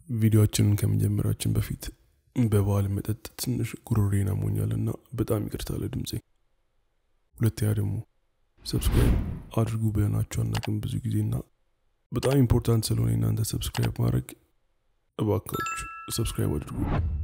ቪዲዮችንን ከመጀመራችን በፊት በበዓል መጠጥ ትንሽ ጉሮሬን አሞኛል እና በጣም ይቅርታ ለድምፄ። ሁለተኛ ደግሞ ሰብስክራይብ አድርጉ ብለናችሁ አናውቅም ብዙ ጊዜና በጣም ኢምፖርታንት ስለሆነ እናንተ ሰብስክራይብ ማድረግ እባካችሁ ሰብስክራይብ አድርጉ።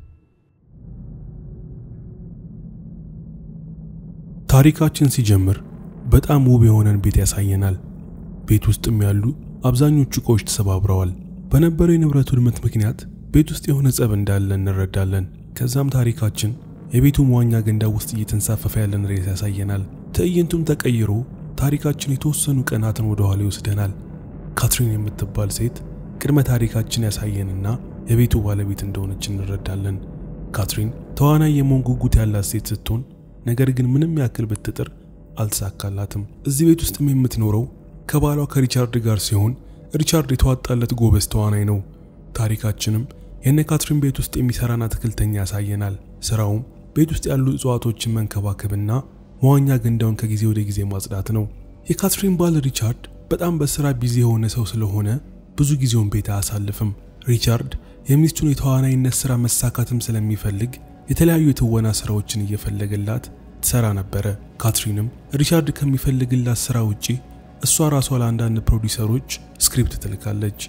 ታሪካችን ሲጀምር በጣም ውብ የሆነን ቤት ያሳየናል። ቤት ውስጥም ያሉ አብዛኞቹ እቃዎች ተሰባብረዋል። በነበረው የንብረት ውድመት ምክንያት ቤት ውስጥ የሆነ ጸብ እንዳለ እንረዳለን። ከዛም ታሪካችን የቤቱ መዋኛ ገንዳ ውስጥ እየተንሳፈፈ ያለን ሬስ ያሳየናል። ትዕይንቱም ተቀይሮ ታሪካችን የተወሰኑ ቀናትን ወደ ኋላ ይወስደናል። ካትሪን የምትባል ሴት ቅድመ ታሪካችን ያሳየንና የቤቱ ባለቤት እንደሆነች እንረዳለን። ካትሪን ተዋናይ የመሆን ጉጉት ያላት ሴት ስትሆን ነገር ግን ምንም ያክል ብትጥር አልተሳካላትም። እዚህ ቤት ውስጥም የምትኖረው ከባሏ ከሪቻርድ ጋር ሲሆን ሪቻርድ የተዋጣለት ጎበዝ ተዋናይ ነው። ታሪካችንም የነ ካትሪን ቤት ውስጥ የሚሰራን አትክልተኛ ያሳየናል። ስራውም ቤት ውስጥ ያሉ እጽዋቶችን መንከባከብና መዋኛ ገንዳውን ከጊዜ ወደ ጊዜ ማጽዳት ነው። የካትሪን ባል ሪቻርድ በጣም በስራ ቢዚ የሆነ ሰው ስለሆነ ብዙ ጊዜውን ቤት አያሳልፍም። ሪቻርድ የሚስቱን የተዋናይነት ስራ መሳካትም ስለሚፈልግ የተለያዩ የትወና ስራዎችን እየፈለገላት ትሰራ ነበረ። ካትሪንም ሪቻርድ ከሚፈልግላት ስራ ውጪ እሷ ራሷ ለአንዳንድ ፕሮዲውሰሮች ስክሪፕት ትልካለች።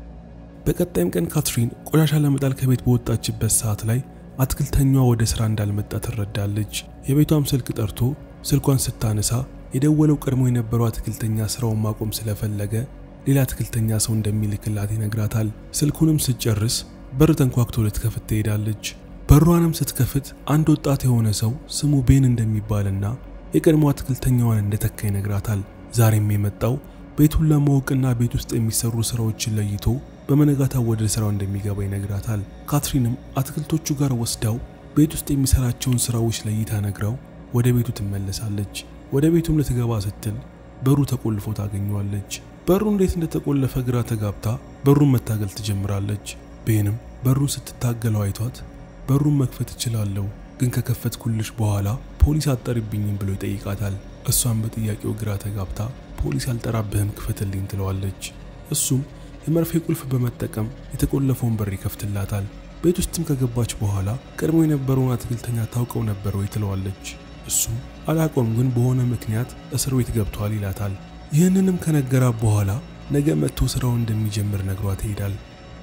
በቀጣይም ቀን ካትሪን ቆሻሻ ለመጣል ከቤት በወጣችበት ሰዓት ላይ አትክልተኛዋ ወደ ስራ እንዳልመጣ ትረዳለች። የቤቷም ስልክ ጠርቶ ስልኳን ስታነሳ የደወለው ቀድሞ የነበረው አትክልተኛ ስራውን ማቆም ስለፈለገ ሌላ አትክልተኛ ሰው እንደሚልክላት ይነግራታል። ስልኩንም ስትጨርስ በር ተንኳክቶ ልትከፍት ትሄዳለች። በሯንም ስትከፍት አንድ ወጣት የሆነ ሰው ስሙ ቤን እንደሚባልና የቀድሞ አትክልተኛዋን እንደተካ ይነግራታል። ዛሬም የመጣው ቤቱን ለማወቅና ቤት ውስጥ የሚሰሩ ስራዎችን ለይቶ በመነጋታው ወደ ስራው እንደሚገባ ይነግራታል። ካትሪንም አትክልቶቹ ጋር ወስዳው ቤት ውስጥ የሚሰራቸውን ስራዎች ለይታ ነግራው ወደ ቤቱ ትመለሳለች። ወደ ቤቱም ልትገባ ስትል በሩ ተቆልፎ ታገኘዋለች። በሩ እንዴት እንደተቆለፈ ግራ ተጋብታ በሩን መታገል ትጀምራለች። ቤንም በሩን ስትታገለው አይቷት በሩን መክፈት እችላለሁ፣ ግን ከከፈትኩልሽ በኋላ ፖሊስ አጠርብኝም ብሎ ይጠይቃታል። እሷም በጥያቄው ግራ ተጋብታ ፖሊስ አልጠራብህም ክፈትልኝ ትለዋለች። እሱም የመርፌ ቁልፍ በመጠቀም የተቆለፈውን በር ይከፍትላታል። ቤት ውስጥም ከገባች በኋላ ቀድሞ የነበረውን አትክልተኛ ታውቀው ነበር ወይ ትለዋለች። እሱም አላቆም፣ ግን በሆነ ምክንያት እስር ቤት ገብቷል ይላታል። ይህንንም ከነገራት በኋላ ነገ መጥቶ ስራውን እንደሚጀምር ነግሯት ይሄዳል።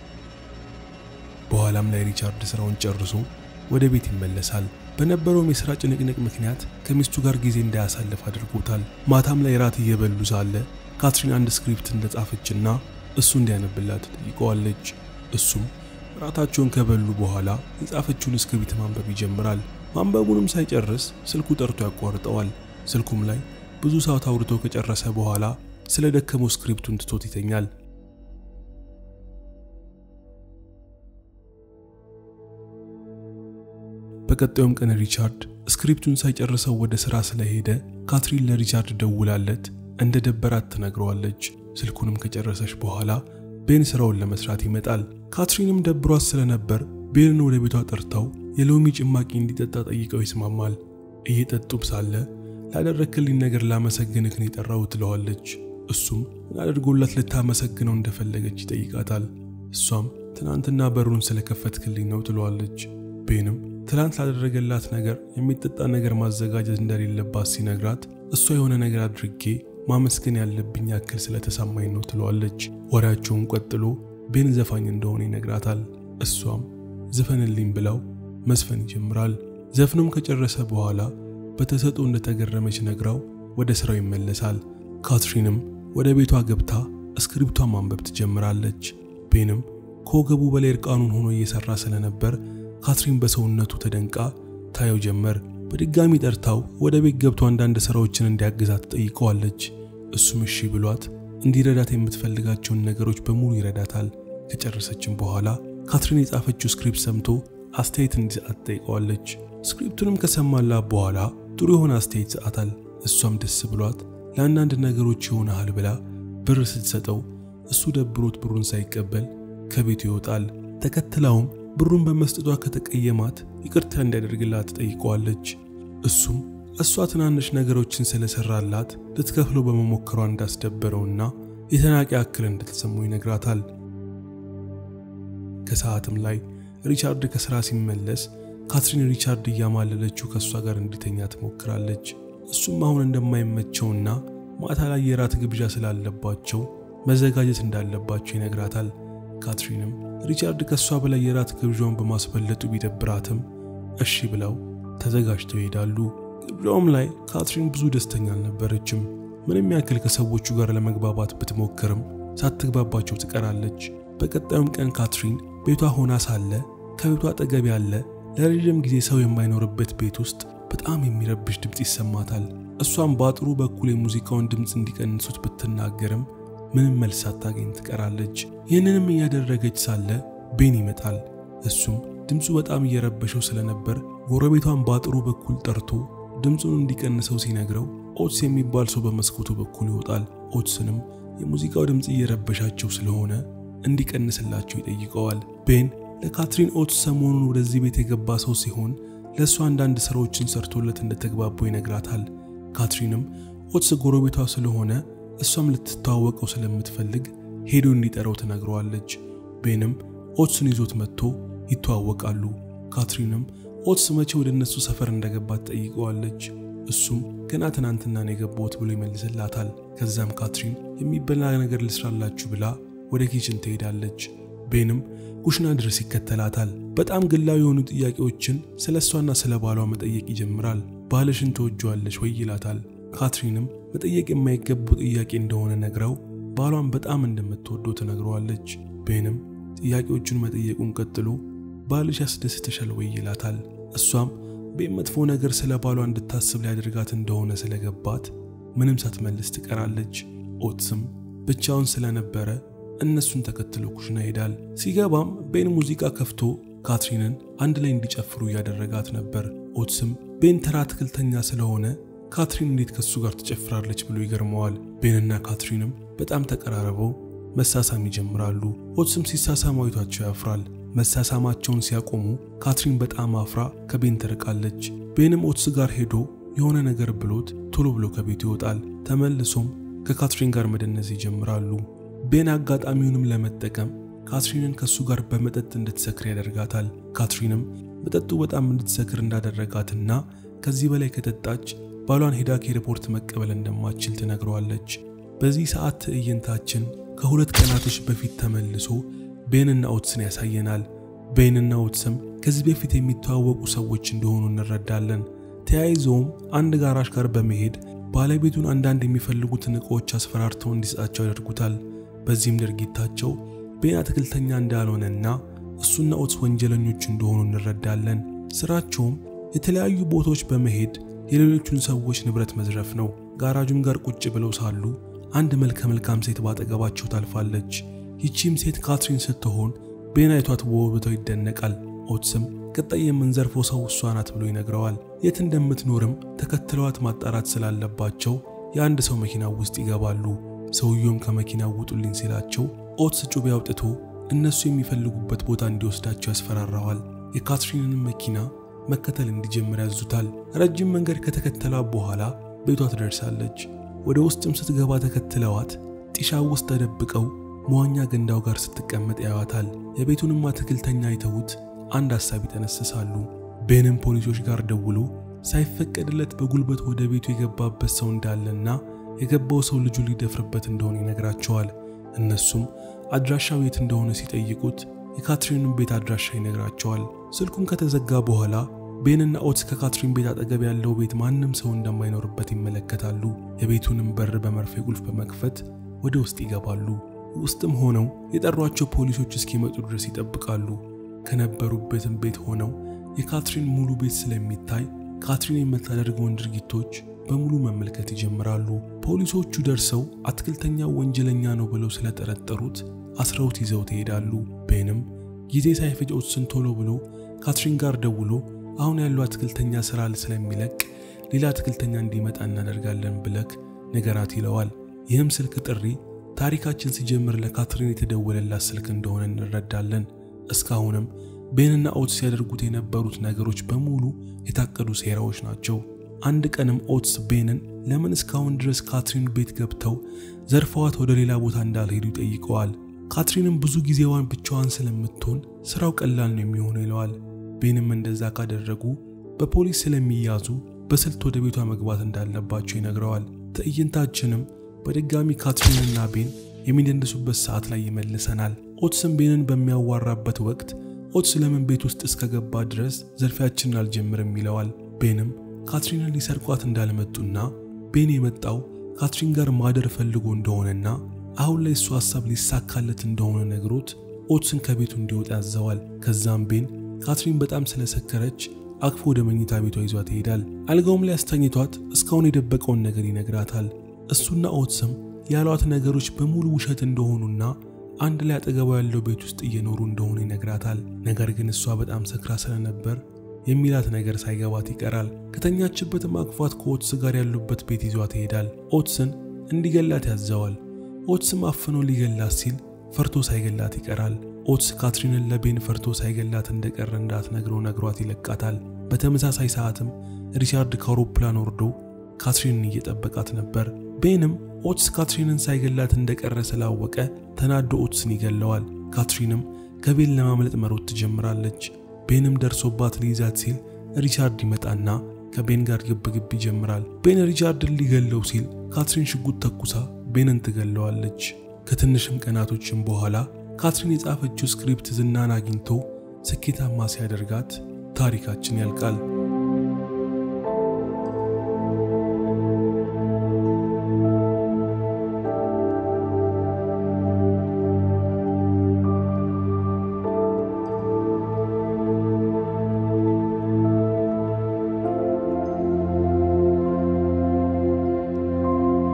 በኋላም ላይ ሪቻርድ ስራውን ጨርሶ ወደ ቤት ይመለሳል። በነበረውም የሥራ ጭንቅንቅ ምክንያት ከሚስቱ ጋር ጊዜ እንዳያሳልፍ አድርጎታል። ማታም ላይ ራት እየበሉ ሳለ ካትሪን አንድ ስክሪፕት እንደጻፈችና እሱ እንዲያነብላት ትጠይቀዋለች። እሱም ራታቸውን ከበሉ በኋላ የጻፈችውን ስክሪፕት ማንበብ ይጀምራል። ማንበቡንም ሳይጨርስ ስልኩ ጠርቶ ያቋርጠዋል። ስልኩም ላይ ብዙ ሰዓት አውርቶ ከጨረሰ በኋላ ስለ ደከመው ስክሪፕቱን ትቶት ይተኛል። በቀጣዩም ቀን ሪቻርድ ስክሪፕቱን ሳይጨርሰው ወደ ሥራ ስለሄደ ካትሪን ለሪቻርድ ደውላለት እንደ ደበራት ትነግረዋለች። ስልኩንም ከጨረሰች በኋላ ቤን ስራውን ለመስራት ይመጣል። ካትሪንም ደብሯት ስለነበር ቤንን ወደ ቤቷ ጠርተው የሎሚ ጭማቂ እንዲጠጣ ጠይቀው ይስማማል። እየጠጡም ሳለ ላደረክልኝ ነገር ላመሰግንህ ነው የጠራው ትለዋለች። እሱም ምን አድርጎላት ልታመሰግነው እንደፈለገች ይጠይቃታል። እሷም ትናንትና በሩን ስለከፈትክልኝ ነው ትለዋለች። ቤንም ትላንት ላደረገላት ነገር የሚጠጣ ነገር ማዘጋጀት እንደሌለባት ሲነግራት እሷ የሆነ ነገር አድርጌ ማመስገን ያለብኝ ያክል ስለተሰማኝ ነው ትለዋለች። ወሬያቸውን ቀጥሎ ቤን ዘፋኝ እንደሆነ ይነግራታል። እሷም ዝፈንልኝ ብለው መዝፈን ይጀምራል። ዘፍኖም ከጨረሰ በኋላ በተሰጥኦ እንደተገረመች ነግራው ወደ ስራው ይመለሳል። ካትሪንም ወደ ቤቷ ገብታ እስክሪፕቷን ማንበብ ትጀምራለች። ቤንም ከወገቡ በላይ እርቃኑን ሆኖ እየሰራ ስለነበር ካትሪን በሰውነቱ ተደንቃ ታየው ጀመር። በድጋሚ ጠርታው ወደ ቤት ገብቶ አንዳንድ ስራዎችን እንዲያግዛት ትጠይቀዋለች። እሱም እሺ ብሏት እንዲረዳት የምትፈልጋቸውን ነገሮች በሙሉ ይረዳታል። ከጨረሰችም በኋላ ካትሪን የጻፈችው ስክሪፕት ሰምቶ አስተያየት እንዲሰጣት ትጠይቀዋለች። ስክሪፕቱንም ከሰማላት በኋላ ጥሩ የሆነ አስተያየት ሰጣታል። እሷም ደስ ብሏት ለአንዳንድ ነገሮች ይሆናል ብላ ብር ስትሰጠው እሱ ደብሮት ብሩን ሳይቀበል ከቤቱ ይወጣል። ተከትላውም ብሩን በመስጠቷ ከተቀየማት ይቅርታ እንዲያደርግላት ትጠይቀዋለች። እሱም እሷ ትናንሽ ነገሮችን ስለሰራላት ልትከፍለው በመሞከሯ እንዳስደበረውና የተናቂ ያክል እንደተሰማው ይነግራታል። ከሰዓትም ላይ ሪቻርድ ከስራ ሲመለስ ካትሪን ሪቻርድ እያማለለችው ከእሷ ጋር እንዲተኛ ትሞክራለች። እሱም አሁን እንደማይመቸውና ማታ ላይ የራት ግብዣ ስላለባቸው መዘጋጀት እንዳለባቸው ይነግራታል። ካትሪንም ሪቻርድ ከእሷ በላይ የራት ግብዣውን በማስበለጡ ቢደብራትም እሺ ብለው ተዘጋጅተው ይሄዳሉ። ግብዣውም ላይ ካትሪን ብዙ ደስተኛ አልነበረችም። ምንም ያክል ከሰዎቹ ጋር ለመግባባት ብትሞክርም ሳትግባባቸው ትቀራለች። በቀጣዩም ቀን ካትሪን ቤቷ ሆና ሳለ ከቤቷ አጠገብ ያለ ለረዥም ጊዜ ሰው የማይኖርበት ቤት ውስጥ በጣም የሚረብሽ ድምፅ ይሰማታል። እሷም በአጥሩ በኩል የሙዚቃውን ድምፅ እንዲቀንሱት ብትናገርም ምንም መልስ ሳታገኝ ትቀራለች። ይህንንም እያደረገች ሳለ ቤን ይመጣል። እሱም ድምፁ በጣም እየረበሸው ስለነበር ጎረቤቷን በአጥሩ በኩል ጠርቶ ድምፁን እንዲቀንሰው ሲነግረው ኦትስ የሚባል ሰው በመስኮቱ በኩል ይወጣል። ኦትስንም የሙዚቃው ድምፅ እየረበሻቸው ስለሆነ እንዲቀንስላቸው ይጠይቀዋል። ቤን ለካትሪን ኦትስ ሰሞኑን ወደዚህ ቤት የገባ ሰው ሲሆን ለእሱ አንዳንድ ስራዎችን ሰርቶለት እንደተግባቡ ይነግራታል። ካትሪንም ኦትስ ጎረቤቷ ስለሆነ እሷም ልትተዋወቀው ስለምትፈልግ ሄዶ እንዲጠራው ትነግረዋለች። ቤንም ኦትስን ይዞት መጥቶ ይተዋወቃሉ። ካትሪንም ኦትስ መቼ ወደ እነሱ ሰፈር እንደገባት ጠይቀዋለች። እሱም ገና ትናንትና ነው የገባሁት ብሎ ይመልስላታል። ከዛም ካትሪን የሚበላ ነገር ልስራላችሁ ብላ ወደ ኪችን ትሄዳለች። ቤንም ኩሽና ድረስ ይከተላታል። በጣም ግላዊ የሆኑ ጥያቄዎችን ስለ እሷና ስለ ባሏ መጠየቅ ይጀምራል። ባልሽን ትወጂዋለሽ ወይ ይላታል። ካትሪንም መጠየቅ የማይገባው ጥያቄ እንደሆነ ነግረው ባሏን በጣም እንደምትወደው ትነግረዋለች። ቤንም ጥያቄዎቹን መጠየቁን ቀጥሎ ባልሽ ያስደስትሻል ወይ ይላታል። እሷም ቤን መጥፎ ነገር ስለ ባሏ እንድታስብ ሊያደርጋት እንደሆነ ስለገባት ምንም ሳትመልስ ትቀራለች። ኦትስም ብቻውን ስለነበረ እነሱን ተከትሎ ኩሽና ይሄዳል። ሲገባም ቤን ሙዚቃ ከፍቶ ካትሪንን አንድ ላይ እንዲጨፍሩ እያደረጋት ነበር። ኦትስም ቤን ተራ አትክልተኛ ስለሆነ ካትሪን እንዴት ከሱ ጋር ትጨፍራለች ብሎ ይገርመዋል። ቤንና ካትሪንም በጣም ተቀራርበው መሳሳም ይጀምራሉ። ኦትስም ሲሳሳሙ አይቷቸው ያፍራል። መሳሳማቸውን ሲያቆሙ ካትሪን በጣም አፍራ ከቤን ትርቃለች። ቤንም ኦትስ ጋር ሄዶ የሆነ ነገር ብሎት ቶሎ ብሎ ከቤቱ ይወጣል። ተመልሶም ከካትሪን ጋር መደነስ ይጀምራሉ። ቤን አጋጣሚውንም ለመጠቀም ካትሪንን ከእሱ ጋር በመጠጥ እንድትሰክር ያደርጋታል። ካትሪንም መጠጡ በጣም እንድትሰክር እንዳደረጋትና ከዚህ በላይ ከጠጣች ባሏን ሄዳ ከኤርፖርት መቀበል እንደማትችል ትነግረዋለች። በዚህ ሰዓት ትዕይንታችን ከሁለት ቀናቶች በፊት ተመልሶ ቤንና ኦትስን ያሳየናል። ቤንና ኦትስም ከዚህ በፊት የሚተዋወቁ ሰዎች እንደሆኑ እንረዳለን። ተያይዘውም አንድ ጋራዥ ጋር በመሄድ ባለቤቱን አንዳንድ የሚፈልጉትን ዕቃዎች አስፈራርተው እንዲሰጣቸው ያደርጉታል። በዚህም ድርጊታቸው ቤን አትክልተኛ እንዳልሆነና እሱና ኦትስ ወንጀለኞች እንደሆኑ እንረዳለን። ስራቸውም የተለያዩ ቦታዎች በመሄድ የሌሎቹን ሰዎች ንብረት መዝረፍ ነው። ጋራጁም ጋር ቁጭ ብለው ሳሉ አንድ መልከ መልካም ሴት ባጠገባቸው ታልፋለች። ይቺም ሴት ካትሪን ስትሆን ቤን አይቷት በውበቷ ይደነቃል። ኦትስም ቀጣይ የምንዘርፈው ሰው እሷ ናት ብሎ ይነግረዋል። የት እንደምትኖርም ተከትለዋት ማጣራት ስላለባቸው የአንድ ሰው መኪና ውስጥ ይገባሉ። ሰውየውም ከመኪና ውጡልኝ ሲላቸው ኦትስ ጩቤ አውጥቶ እነሱ የሚፈልጉበት ቦታ እንዲወስዳቸው ያስፈራራዋል። የካትሪንን መኪና መከተል እንዲጀምር ያዙታል። ረጅም መንገድ ከተከተላት በኋላ ቤቷ ትደርሳለች። ወደ ውስጥም ስትገባ ተከትለዋት ጢሻ ውስጥ ተደብቀው መዋኛ ገንዳው ጋር ስትቀመጥ ያዩታል። የቤቱንም አትክልተኛ አይተውት አንድ ሐሳብ ይጠነስሳሉ። ቤንም ፖሊሶች ጋር ደውሎ ሳይፈቀድለት በጉልበት ወደ ቤቱ የገባበት ሰው እንዳለና የገባው ሰው ልጁ ሊደፍርበት እንደሆነ ይነግራቸዋል። እነሱም አድራሻው የት እንደሆነ ሲጠይቁት የካትሪንን ቤት አድራሻ ይነግራቸዋል። ስልኩም ከተዘጋ በኋላ ቤንና ኦትስ ከካትሪን ቤት አጠገብ ያለው ቤት ማንም ሰው እንደማይኖርበት ይመለከታሉ። የቤቱንም በር በመርፌ ቁልፍ በመክፈት ወደ ውስጥ ይገባሉ። ውስጥም ሆነው የጠሯቸው ፖሊሶች እስኪመጡ ድረስ ይጠብቃሉ። ከነበሩበትም ቤት ሆነው የካትሪን ሙሉ ቤት ስለሚታይ ካትሪን የምታደርገውን ድርጊቶች በሙሉ መመልከት ይጀምራሉ። ፖሊሶቹ ደርሰው አትክልተኛው ወንጀለኛ ነው ብለው ስለጠረጠሩት አስረውት ይዘው ትሄዳሉ። ቤንም ጊዜ ሳይፈጅ ኦትስን ቶሎ ብሎ ካትሪን ጋር ደውሎ አሁን ያለው አትክልተኛ ስራ ስለሚለቅ ሌላ አትክልተኛ እንዲመጣ እናደርጋለን ብለክ ነገራት ይለዋል። ይህም ስልክ ጥሪ ታሪካችን ሲጀምር ለካትሪን የተደወለላት ስልክ እንደሆነ እንረዳለን። እስካሁንም ቤንና ኦትስ ሲያደርጉት የነበሩት ነገሮች በሙሉ የታቀዱ ሴራዎች ናቸው። አንድ ቀንም ኦትስ ቤንን ለምን እስካሁን ድረስ ካትሪን ቤት ገብተው ዘርፈዋት ወደ ሌላ ቦታ እንዳልሄዱ ይጠይቀዋል። ካትሪንም ብዙ ጊዜዋን ብቻዋን ስለምትሆን ስራው ቀላል ነው የሚሆነው ይለዋል። ቤንም እንደዛ ካደረጉ በፖሊስ ስለሚያዙ በስልት ወደ ቤቷ መግባት እንዳለባቸው ይነግረዋል። ትዕይንታችንም በድጋሚ ካትሪንና ቤን የሚደንሱበት ሰዓት ላይ ይመልሰናል። ኦትስም ቤንን በሚያዋራበት ወቅት ኦትስ ለምን ቤት ውስጥ እስከገባ ድረስ ዘርፊያችንን አልጀምርም ይለዋል። ቤንም ካትሪንን ሊሰርቋት እንዳልመጡና ቤን የመጣው ካትሪን ጋር ማደር ፈልጎ እንደሆነና አሁን ላይ እሱ ሀሳብ ሊሳካለት እንደሆነ ነግሮት ኦትስን ከቤቱ እንዲወጣ ያዘዋል። ከዛም ቤን ካትሪን በጣም ስለሰከረች አቅፎ ወደ መኝታ ቤቷ ይዟት ይሄዳል። አልጋውም ላይ አስተኝቷት እስካሁን የደበቀውን ነገር ይነግራታል። እሱና ኦትስም ያሏት ነገሮች በሙሉ ውሸት እንደሆኑና አንድ ላይ አጠገቧ ያለው ቤት ውስጥ እየኖሩ እንደሆነ ይነግራታል። ነገር ግን እሷ በጣም ሰክራ ስለነበር የሚላት ነገር ሳይገባት ይቀራል። ከተኛችበትም አቅፏት ከኦትስ ጋር ያሉበት ቤት ይዟት ይሄዳል። ኦትስን እንዲገላት ያዘዋል። ኦትስም አፍኖ ሊገላት ሲል ፈርቶ ሳይገላት ይቀራል። ኦትስ ካትሪንን ለቤን ፈርቶ ሳይገላት እንደቀረ እንዳትነግረው ነግሯት ይለቃታል። በተመሳሳይ ሰዓትም ሪቻርድ ከአውሮፕላን ወርዶ ካትሪንን እየጠበቃት ነበር። ቤንም ኦትስ ካትሪንን ሳይገላት እንደቀረ ስላወቀ ተናዶ ኦትስን ይገለዋል። ካትሪንም ከቤን ለማምለጥ መሮጥ ትጀምራለች። ቤንም ደርሶባት ሊይዛት ሲል ሪቻርድ ይመጣና ከቤን ጋር ግብግብ ይጀምራል። ቤን ሪቻርድን ሊገለው ሲል ካትሪን ሽጉጥ ተኩሳ ቤንን ትገለዋለች። ከትንሽም ቀናቶችም በኋላ ካትሪን የጻፈችው ስክሪፕት ዝናን አግኝቶ ስኬታማ ሲያደርጋት ታሪካችን ያልቃል።